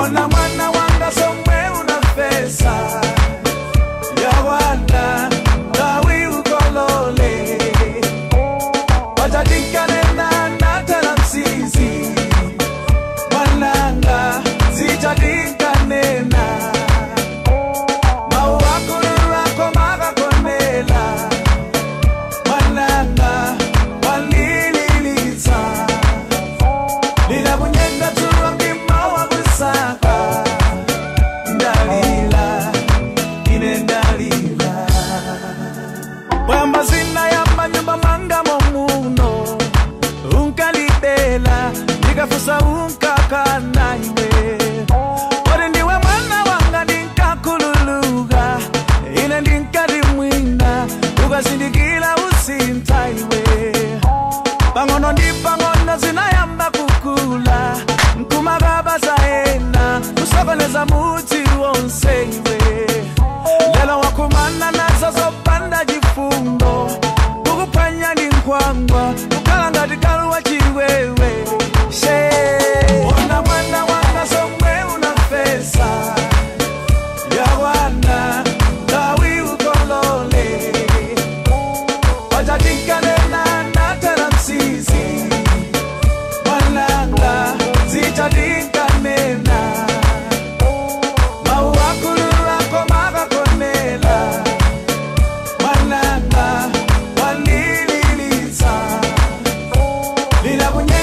ona mwana wanga somwe unafesa yawana nawi ukolole watatinkanena natala msizi mwananga zichatinkanena mauwakululwako makakonela mwananga walililitsa lilabunyenda tuwa mdima wa kusaka ndalila ine ndalila bwamba zina ya manyumba manga momuno unkalibela ndikafusa unkakana iwe ori ndiwe mwana wanga ndinkakululuka ine ndinkati mwina ukazindikila usinta iwe pang'ono ndi pang'ono zinayamba kukula mkumakaba zaena kusokoneza muti wonse iwe lelo wakumana nazo zopanda chifundo kukuphwanya ndi nkhwangwa kukhala ngati kaluwa chiwewe she ona mwana wanga somwe unafesa yawana ndawi ukolole wachatinkanena natela msizi mwananga zichatinkanena mauwakululako makakonela mwananga walililitsa lilabunya